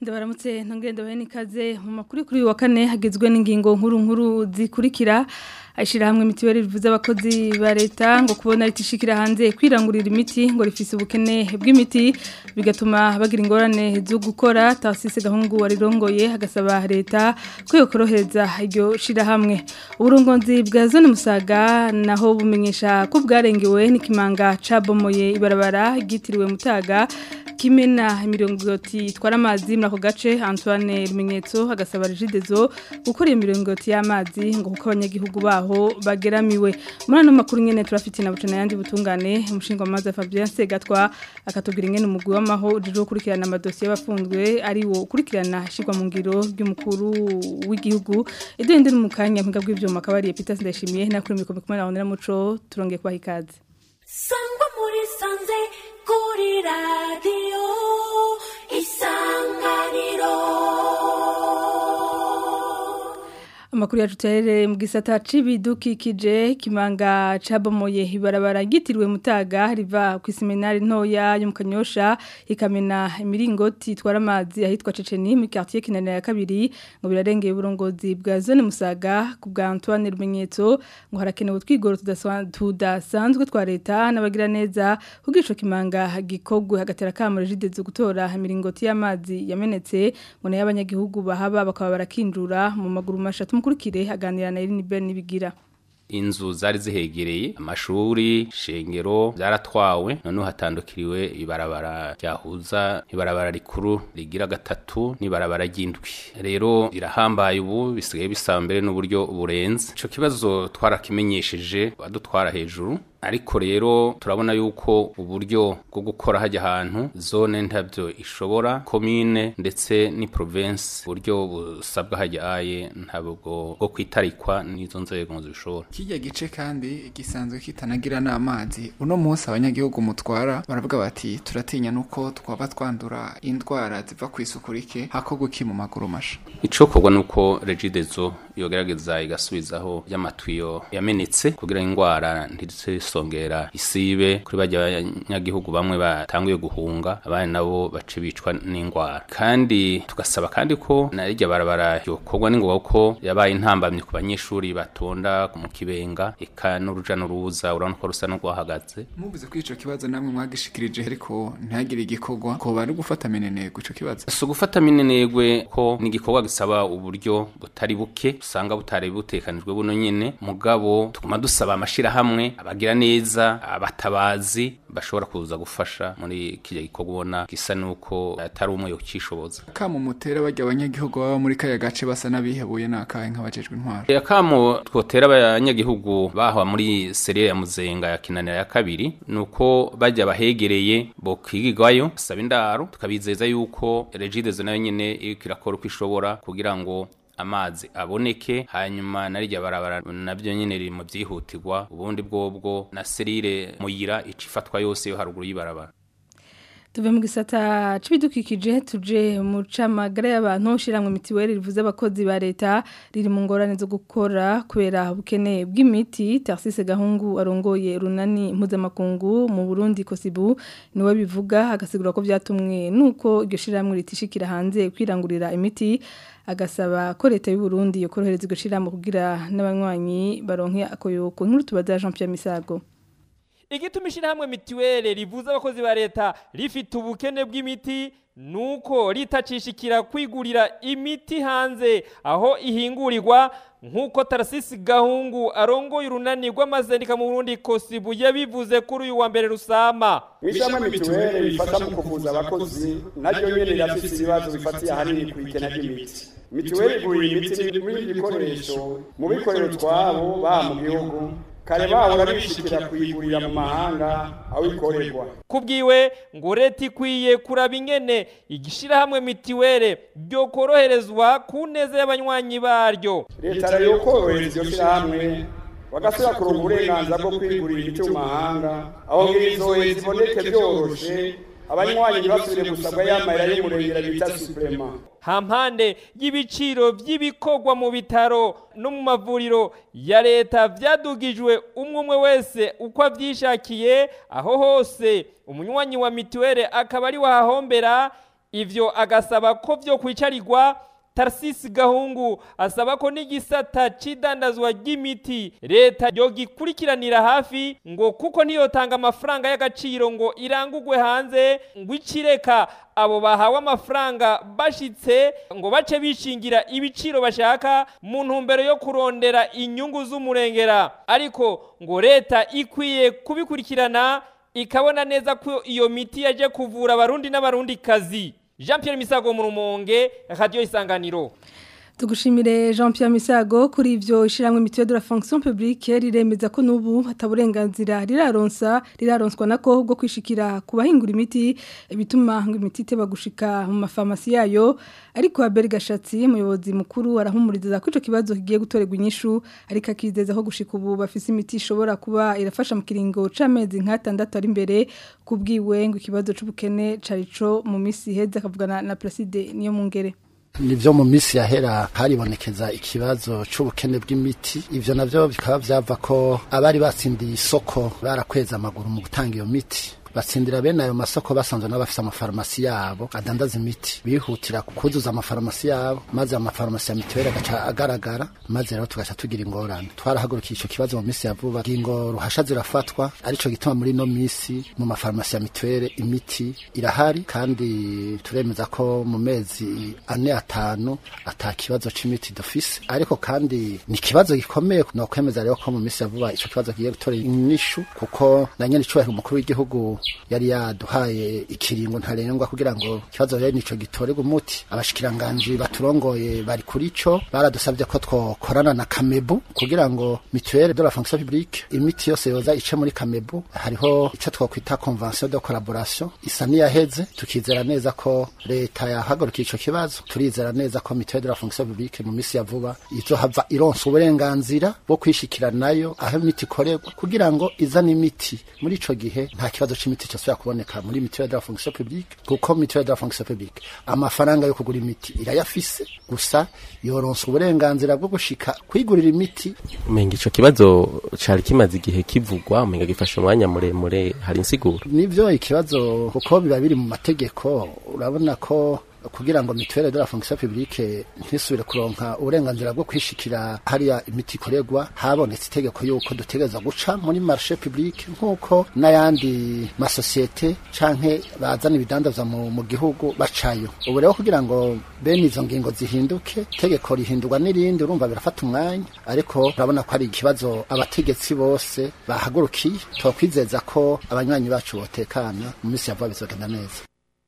ndabaramutse ntongende bahe n'ikaze mu makuru kuri uyu wa kane hagizwe n'ingingo nkuru nkuru zikurikira hamwe mitiweli rivuze abakozi ba leta ngo kubona ritishikira hanze kwirangurira imiti ngo rifise ubukene bw'imiti bigatuma bagira ingorane zo gukora tasise gahungu warirongoye hagasaba leta ko yokorohereza iryo shirahamwe uburongozi bwa zone musaga naho bumenyesha ko bwarengewe n'ikimanga cabomoye ibarabara ryitiriwe mutaga kimena imiringoti itwara amazi muri ako gace Antoine Rumenyetso hagasaba Regidezo gukora iyo miringoti y'amazi ngo kuko abanyagihugu baho bageramiwe muri ano makuru nyene turafite na bucana yandi butungane umushinga w'amazi Fabien Segatwa akatubwira ingene umugwi w'amaho uje gukurikirana amadosiye y'abafunzwe ari wo ukurikirana shirwa mu ngiro ry'umukuru w'igihugu idende ndi mu kanya mpinga bw'ivyuma akabari Peter Ndashimiye nakuri mikome kumwe na Honera Muco turongeye kwa hikaze sangwa muri sanze kuri radiyo isanganiro Amakuru yacu tuherere mu gisata c'ibidukikije kimanga cabomoye ibarabara gitiriwe mutaga riva ku seminari ntoya yo mu Kanyosha ikamena imiringoti itwara amazi ahitwa Ceceni mu quartier kinanira ya kabiri ngo birarengeye uburongozi bwa zone Musaga ku bwa Antoine Rumenyetso ngo harakenewe twigoro tudasanzwe twa leta n'abagira neza kugira ico kimanga gikogwe hagatera kamure jidezo gutora imiringoti y'amazi yamenetse ngo nayo abanyagihugu bahaba bakaba barakinjura mu maguru mashatu mukurikire aganira na Irene Ben nibigira inzu zari zihegereye amashuri shengero byaratwawe none hatandukiriwe ibarabara ryahuza ibarabara rikuru rigira gatatu n'ibarabara ry'indwi rero irahambaye ubu bisigaye bisaba mbere n'uburyo burenze ico kibazo twarakimenyesheje badutwara hejuru ariko rero turabona yuko uburyo bwo gukora hajya ahantu zone ntabyo ishobora komine ndetse ni province uburyo busabwa hajya aye ntabwo bwo kwitarikwa n'izo nzego zishobora kijya gice kandi gisanzwe kitanagira n'amazi uno munsi abanyagihugu mutwara baravuga bati turatinya nuko twaba twandura indwara ziva ku isuku rike hako guki mu maguru masha icokorwa nuko regidezo yogerageza igasubizaho y'amatwiyo yamenetse kugira indwara ntizisongera isibe kuri bajya abanyagihugu bamwe batanguye guhunga abandi nabo bace bicwa n'indwara kandi tugasaba kandi ko narijya barabara yokorwa n'ingoga ko yabaye intambamye ku banyeshuri batonda mu kibenga eka n'uruja n'uruza urabona ko rusa n'urwahagaze muvuze ko ico kibazo namwe mwagishikirije ariko ntihagire igikorwa ko bari gufata minenegwe ico kibazo si ugufata minenegwe ko ni igikorwa gisaba uburyo butari buke usanga butari butekanijwe buno nyene mugabo tuguma dusaba amashirahamwe abagira neza abatabazi bashobora kuza gufasha muri kijya gikorwa ubona gisa nuko atari umwe yokishoboza kamo mutera bajya abanyagihugu baba muri kaya gace basa n'abihebuye nakahe nk'abajejwe intwaro yakamo twotera abanyagihugu baha muri serire ya muzenga ya kinanira ya kabiri nuko bajya bahegereye bo kwigirwayo saba indaro tukabizeza yuko regidezo nayo nyene iriko irakora uko ishobora kugira ngo amazi aboneke hanyuma narijya barabara nabyo nyene riri mu byihutirwa ubundi bwobwo na serire muyira icifatwa yose yo haruguru y'ibarabara tuve mu gisata c'ibidukikije tuje mu camagara y'abantu shiramwe mitiweli rivuze abakozi ba leta riri mu ngorane zo gukora kubera ubukene bw'imiti Tarsise Gahungu arongoye runani mpuzamakungu mu Burundi Kosibu niwe bivuga agasigura ko byatumwe nuko iryo shiramwe ritishikira hanze kwirangurira imiti agasaba ko leta y'u Burundi yokorohereza iryo shiramwe kugira n'abanywanyi baronke akoyoko nkuru tubaza Jean Pierre Misago igituma ishyirahamwe mituweli rivuza abakozi ba leta rifite ubukene bw'imiti nuko ritacishikira kwigurira imiti hanze aho ihingurirwa nk'uko tarasisi gahungu arongoye urunani rw'amazendika mu burundi kosibu yabivuze kuri uyu wa mbere rusama ishyirahamwe mituweli rifasha mu kuvuza abakozi naryo nyene rirafise ibibazo bifatiye ahanini ku ikena ry'imiti mituweli igurira imiti n'ibindi bikoresho mu bikorero twabo baha mu gihugu kare bahora bishikira kuyigurira mu mahanga aho ikorerwa kubwiwe ngo leta ikwiye kuraba ingene igishirahamwe mitiwere ryo koroherezwa ku neza y'abanywanyi baryo leta rero yokorohereza iyo shirahamwe bagasubira kuronka uburenganzira bwo kwigurira imiti mu mahanga aho ngirizoye ziboneke byoroshe abanywanyi ntibasubire gusabwa y'amayira y'umurengera bita suprema hampande y'ibiciro by'ibikorwa mu bitaro no mu mavuriro ya leta byadugijwe umwe umwe wese uko abyishakiye aho hose umunywanyi wa mituweli akaba ari wahahombera ivyo agasaba ko vyo kwicarirwa Tarsisi Gahungu asaba ko n'igisata c'idandazwa ry'imiti leta yogikurikiranira hafi ngo kuko ntiyotanga amafaranga y'agaciro ngo irangugwe hanze ngo icireka abo bahawe amafaranga bashitse ngo bace bishingira ibiciro bashaka mu ntumbero yo kurondera inyungu z'umurengera ariko ngo leta ikwiye kubikurikirana ikabona neza ko iyo miti yaje kuvura abarundi n'abarundi kazi Jean Pierre Misago mu rumonge radio isanganiro Tugushimire Jean Pierre Misago kuri ivyo ishiramwe mituelle de la fonction publique riremeza ko nubu hataburenganzira riraronsa riraronswa nako bwo kwishikira kubahingura imiti bituma ngo imiti teba gushika mu mafarmasi yayo ariko Abel Gashatsi umuyobozi mukuru arahumuriza ko ico kibazo kigiye gutorerwa inyishu ariko akizeza ko gushika ubu bafise imiti ishobora kuba irafasha mu kiringo c'amezi nk'atandatu ari imbere kubwiwe ngo ikibazo c'ubukene carico mu misi heza akavugana na Placide niyo mungere nivyo mu misi yahera haribonekeza ikibazo c'ubukene bw'imiti ivyo navyo bikaba vyava ko abari batsindiye isoko barakweza amaguru mu gutanga iyo miti batsindira bene ayo masoko basanzwe n'abafise amafarumasi yabo adandaza imiti bihutira kuzuza amafarumasi yabo maze amafarumasi ya mituweli agaca agaragara maze rero tugaca tugira ingorane twarahagurukiye ico kibazo mu misi ya vuba ingo ruhasha zirafatwa arico gituma muri no misi mu mafarumasi ya mituweli imiti irahari kandi turemeza ko mu mezi ane atanu ata kibazo c'imiti dufise ariko kandi ni ikibazo gikomeye no kwemeza rero ko mu misi ya vuba ico kibazo kigiye gutora inyishu kuko na nyene icubahiro umukuru w'igihugu yari yaduhaye ikiringo ntarengwa kugira ngo ikibazo rero nico gitorerwa umuti abashikiranganji baturongoye bari kuri co baradusabye ko twokorana na Kamebu kugira ngo mutuelle de la fonction publique imiti yose yoza ice muri Kamebu hariho ico twokwita convention de collaboration isa niyaheze tukizera neza ko leta yahagurukiye ico kibazo turizera neza ko mutuelle de la fonction publique mu misi ya vuba izohava ironsa uburenganzira bwo kwishikira nayo aho imiti ikorerwa kugira ngo izane imiti muri ico gihe nta kibazo c'imiti cyosubira kuboneka muri mutuelle de la fonction publique kuko mutuelle de la fonction publique amafaranga yo kugura imiti irayafise gusa yoronsa uburenganzira bwo gushika kwigurira imiti umenga ico kibazo cari kimaze igihe kivugwa umenga gifashe umwanya muremure hari insiguro nivyo ikibazo kuko biba biri mu mategeko urabona ko kugira ngo mutuelle de la fonction publique ntisubire kuronka uburenganzira bwo kwishikira hariya imiti ikorerwa habonetse itegeko yuko dutegereza guca muri marché public nk'uko n'ayandi masosiyete canke bazana ibidandazwa mu, mu gihugu bacayo ubu rero kugira ngo bene izo ngingo zihinduke itegeko rihindurwa n'irindi urumva birafata umwanya ariko urabona ko ari ikibazo abategetsi bose bahagurukiye twakwizeza ko abanywanyi bacu botekana mu minsi ya vuba bizogenda neza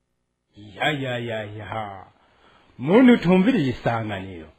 ya ya ya ya muntu utumviriye isanganiro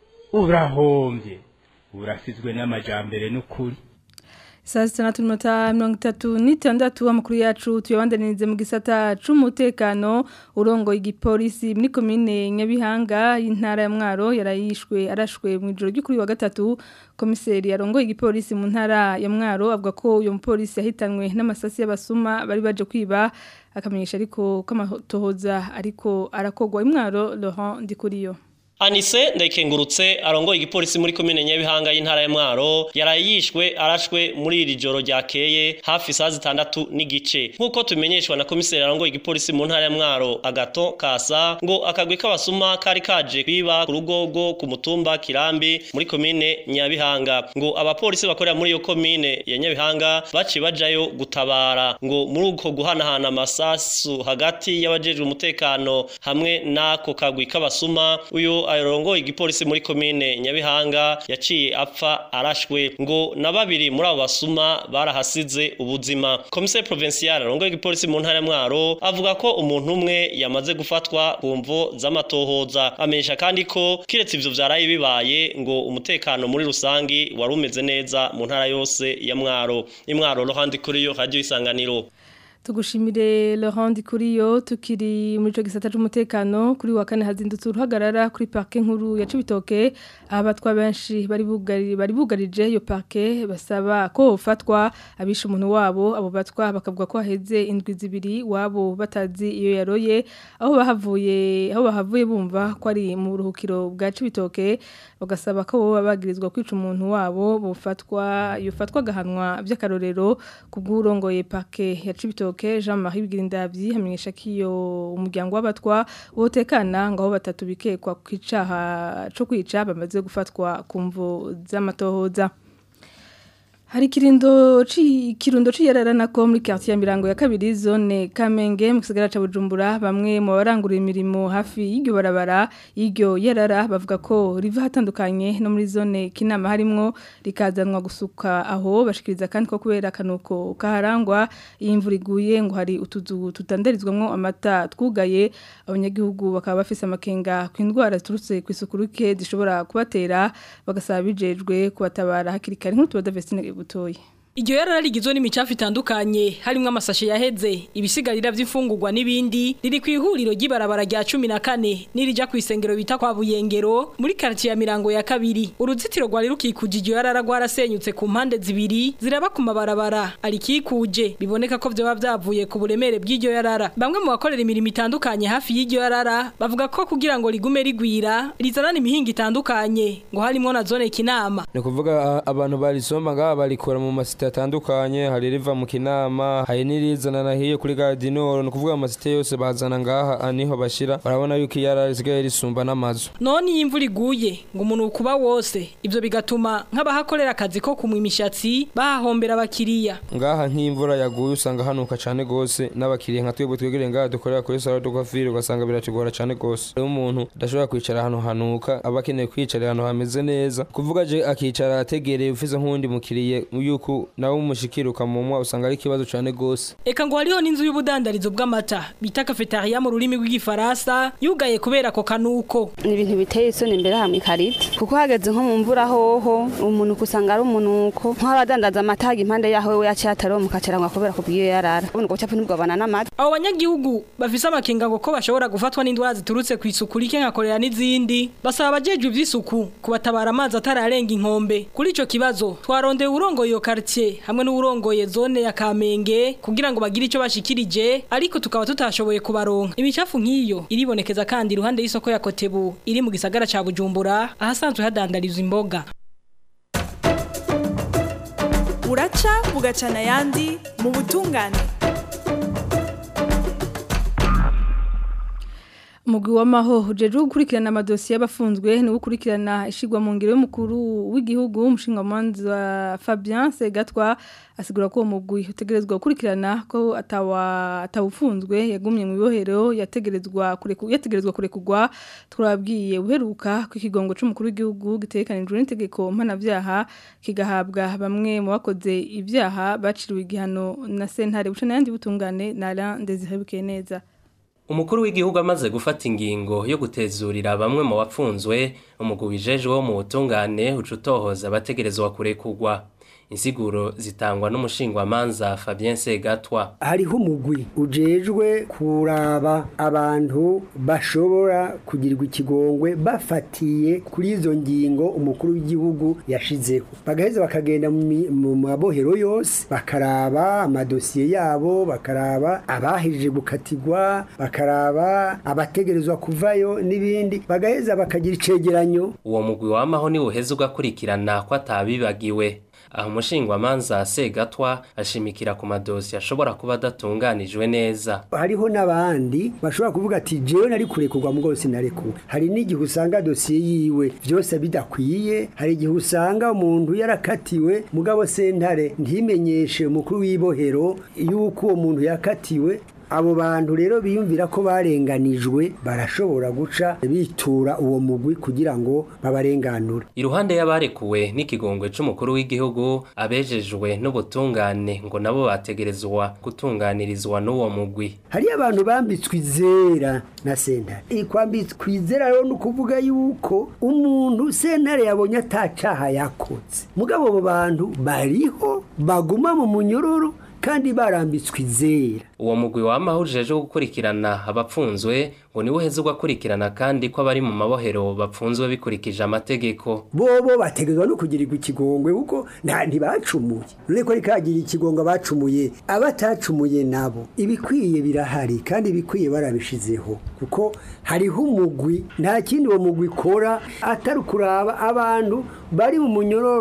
urahombye urasizwe n'amajambere n'ukuri saa sita na tuminota mirongo itatu n'itandatu amakuru yacu tuyabandanirize mu gisata c'umutekano urongoye igipolisi muri komine nyabihanga y'intara ya mwaro yarayishwe arashwe mu ijoro ry'ukuri wa gatatu komiseri yarongoye igipolisi mu ntara ya mwaro avuga ko uyu mupolisi yahitanwe n'amasasi y'abasuma bari baje kwiba akamenyesha ariko ko amatohoza ariko arakogwa imwaro Laurent Ndikuriyo Anise ndayikengurutse arongoye igipolisi muri komine Nyabihanga y'intara ya Mwaro yarayishwe arashwe muri iri joro ryakeye hafi saa zitandatu n'igice nk'uko tumenyeshwa na komiseri arongoye igipolisi mu ntara ya Mwaro Agato Kasa ngo akagwi k'abasuma kari kaje kwiba ku rugogo ku mutumba Kirambi muri komine Nyabihanga ngo abapolisi bakorera muri iyo komine ya Nyabihanga baci bajayo gutabara ngo muri uko guhanahana amasasu hagati y'abajejwe umutekano hamwe n'ako kagwi k'abasuma uyu arongoye igipolisi muri komine Nyabihanga yaciye apfa arashwe ngo na babiri muri abo basuma barahasize ubuzima komiseri provincial arongoye igipolisi mu ntara ya Mwaro avuga ko umuntu umwe yamaze gufatwa ku mvo z'amatohoza amenyesha kandi ko kiretse ivyo vyaraye bibaye ngo umutekano muri rusangi wari umeze neza mu ntara yose ya Mwaro imwaro rohandi kuri yo radio isanganiro Tugushimire Laurent Kuriyo tukiri muri cyo gisata cy'umutekano kuri wa kane hazindutse uruhagarara kuri parke nkuru ya Cibitoke abatwa benshi bari bugari bari bugarije iyo parke basaba ko ufatwa abisha umuntu wabo abo batwa bakavuga ko haheze indwi zibiri wabo batazi iyo yaroye aho bahavuye aho bahavuye bumva ko ari mu buruhukiro bwa Cibitoke bagasaba ko bo bagirizwa kwica umuntu wabo bufatwa yofatwa gahanwa by'akarorero kubw'urongoye parke ya Cibitoke Cibitoke Jean-Marie Bigirindavyi hamenyesha ko iyo umuryango w'abatwa wotekana ngaho batatu bikekwa kwicaha co kwica bamaze gufatwa ku mvu z'amatohoza Hari kirindo ci kirundo ciyarara nako muri quartier mirango ya kabiri zone Kamenge mu gisagara ca Bujumbura bamwe mu barangura imirimo hafi y'iryo barabara y'iryo yarara bavuga ko riva hatandukanye no muri zone kinama harimwo rikazanwa gusuka aho bashikiriza kandi ko kubera kanuko kaharangwa imvura iguye ngo hari utuzu tutandarizwamwo amata twugaye abanyagihugu bakaba bafise amakenga ku indwara ziturutse ku isuku rike zishobora kubatera bagasaba bijejwe kubatabara hakiri kare nk'utubaza Vestine butoyi Iryo yarara rigizwe n'imicafu itandukanye harimo amasashe yaheze ibisigarira vy'imfungurwa n'ibindi riri ku ihuriro ry'ibarabara rya 14 nirija ku isengero bita kwa Buyengero muri quartier ya Mirango ya kabiri uruzitiro rwari rukikuje iryo yarara rwarasenyutse ku mpande zibiri ziraba ku mabarabara arikikuje biboneka ko vyo bavyavuye ku buremere bw'iryo yarara bamwe mu bakorera imirimo itandukanye hafi y'iryo yarara bavuga ko kugira ngo rigume rigwira rizanana imihinga itandukanye ngo harimo na zone kinama ni kuvuga abantu barisoma ngaha barikora mu masite atandukanye hari riva mu kinama hari n'irizana nahiye kuri gardinoro ni kuvuga amasite yose bazana ngaha niho bashira barabona yuko iyara risigaye risumba n'amazu none iyo imvura iguye ngo umuntu ukuba wose ibyo bigatuma nk'abahakorera akazi ko kumwa imishatsi bahahombera abakiriya ngaha nk'imvura yaguye usanga hanuka cyane gose n'abakiriya nka twebwe twegereye ngaha dukorera kuri salo de coiffure ugasanga biratugora cyane gose rero umuntu adashobora kwicara ahantu hanuka aba akeneye kwicara ahantu hameze neza kuvuga je akicara ategereye ufise nk'uwundi mukiriye yuko nawe umushikira ukamumwa usanga ari ikibazo cyane gose eka ngo hariho n'inzu y'ubudandarizo bw'amata bita cafetaria mu rurimi rw'igifaransa yugaye kubera ako kanuko ni ibintu biteye isoni imbere hamwe kariti kuko hageze nko mu mvura hoho umuntu kusanga ari umunuko nk'abadandaza amata haga impande yaho we yaciye ataromuka acarangwa kubera kubwiyo yarara ubundi ngo capfu ntibwabana n'amata abo banyagihugu bafise amakenga ngo ko bashobora gufatwa n'indwara ziturutse ku isuku rike nka korera n'izindi basaba abajejwe ivy'isuku kubatabara amazi atararenga inkombe kuri ico kibazo twarondeye urongoye iyo quartier hamwe n'urongoye zone ya Kamenge kugira ngo bagire ico bashikirije ariko tukaba tutashoboye kubaronka imicafu nk'iyo iribonekeza kandi iruhande y'isoko ya Kotebu iri mu gisagara ca Bujumbura ahasanzwe hadandarizwa imboga uraca bugacana ayandi mu butungane Mugwi w'amaho ujeje gukurikirana amadosiye y'abafunzwe ni gukurikirana ishigwa mu ngiro y'umukuru w'igihugu umushinga manza Fabien Segatwa asigura ko mugwi utegerezwa gukurikirana ko atawa atawufunzwe yagumye mu bibohero yategerezwa kureku yategerezwa kurekugwa turabwiye uheruka ku kigongo c'umukuru w'igihugu gitekanijwe n'itegeko mpanavyaha kigahabwa bamwe mu bakoze ivyaha baciriwe igihano na sentare buca n'ayandi butungane na Alain Desire neza umukuru w'igihugu amaze gufata ingingo yo gutezurira bamwe mu bapfunzwe umugwi wijejwe wo mu butungane uca utohoza abategerezwa kurekugwa insiguro zitangwa n'umushingwamanza Fabien Segatwa hariho umugwi ujejwe kuraba abantu bashobora kugirirwa ikigongwe bafatiye kuri izo ngingo umukuru w'igihugu yashizeho bagaheza bakagenda mu mabohero yose bakaraba amadosiye yabo bakaraba abahije gukatigwa bakaraba abategerezwa kuvayo n'ibindi bagaheza bakagira icegeranyo uwo mugwi wamaho ni uheze ugakurikirana ko atabibagiwe aho umushingwamanza Segatwa ashimikira ku madosi ashobora kuba adatunganijwe neza hariho n'abandi bashobora kuvuga ati jewe nari kurekurwa mu rwose narekuwe hari n'igihe usanga dosiye yiwe byose bidakwiye hari igihe usanga umuntu yarakatiwe mugabo sentare ntimenyeshe umukuru w'ibohero yuko uwo muntu yakatiwe abo bantu rero biyumvira ko barenganijwe barashobora guca bitura uwo mugwi kugira ngo babarenganure iruhande y'abarekuwe n'ikigongwe c'umukuru w'igihugu abejejwe n'ubutungane ngo nabo bategerezwa gutunganirizwa n'uwo mugwi hari abantu bambitswe izera na sentare kwambitswe izera rero ni ukuvuga yuko umuntu sentare yabonye atacaha yakoze mugabo abo bantu bariho baguma mu munyororo kandi barambitswe izera uwo mugwi wamaho ujeje gukurikirana abapfunzwe ngo niwe uheze ugakurikirana kandi ko abari mu mabohero bapfunzwe bikurikije amategeko bobo bategerezwa no kugirirwa ikigongwe kuko nta ntibacumuye none ko rikagira ikigongwe bacumuye abatacumuye nabo ibikwiye birahari kandi ibikwiye barabishizeho kuko hariho umugwi nta kindi uwo mugwi ukora atari kuraba abantu bari mu munyororo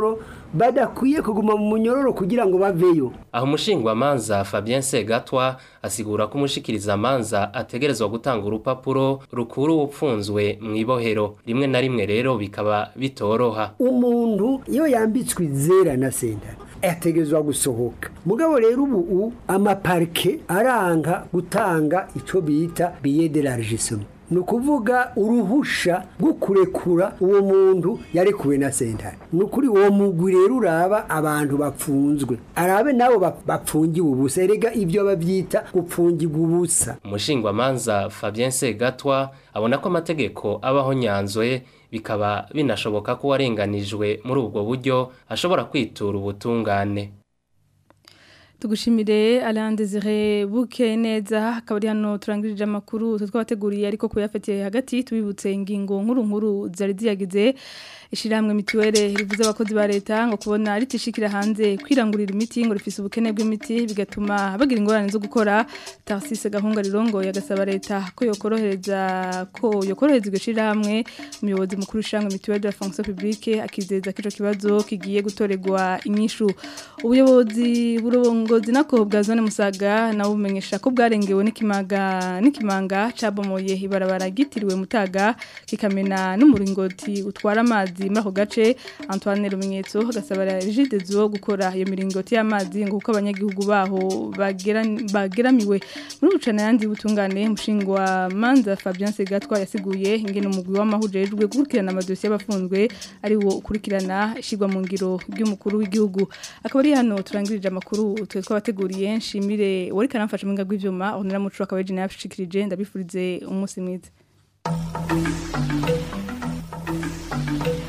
badakwiye kuguma mu munyororo kugira ngo baveyo aho umushingwamanza Fabien Segatwa asigura ko umushikirizamanza ategerezwa gutanga urupapuro rukuru upfunzwe mu ibohero rimwe na rimwe rero bikaba bitoroha umuntu iyo yambitswe izera na sentare yategezwa gusohoka mugabo rero ubu amaparike aranga gutanga ico bita billet de largissement ni ukuvuga uruhusha rwo kurekura uwo muntu yarekuwe na sentare ni ukuri uwo mugwi rero uraba abantu bapfunzwe arabe nabo bapfungiwe ubusa erega ibyo babyita gupfungirwa ubusa umushingwamanza Fabien Segatwa abona ko amategeko abaho nyanzwe bikaba binashoboka ko warenganijwe muri ubwo buryo ashobora kwitura ubutungane tugushimire Alain Desire buke neza akaba ari hano turangirije amakuru twabateguriye ariko kuyafatiye hagati tubibutse ingingo nkuru nkuru zari ziyagize ishiramwe mituwele rivuze abakozi ba leta ngo kubona ritishikira hanze kwirangurira imiti ngo rifise ubukene bw'imiti bigatuma bagira ingorane zo gukora Tarcisse Gahunga Rirongo yagasaba leta ko yokorohereza ko yokorohereza iryo shiramwe umuyobozi mukuru ishiramwe mituwele de la fonction publique akizeza ko ico kibazo kigiye gutoregwa inyishu ubuyobozi burongozi nako bwa zone musaga nawe bumenyesha ko bwarengewe n'ikimaga n'ikimanga cabomoye ibarabara gitiriwe mutaga kikamena n'umuringoti utwara amazi muri ako gace Antoine Rumenyetso agasaba Rigide zo gukora iyo miringoti y'amazi ngo kuko abanyagihugu baho bageramiwe muri bucana yandi butungane mushingwa manza Fabien Segatwa yasiguye ingene umugwi w'amahujejwe gukurikirana amadosiye y'abafunzwe ari wo ukurikirana ishigwa mu ngiro ry'umukuru w'igihugu akaba ari hano turangirije amakuru twe twabateguriye nshimire wari karamfasha mu ngagwe ivyuma onera mucu akabeje nayashikirije ndabifurize umunsi mwiza Thank you.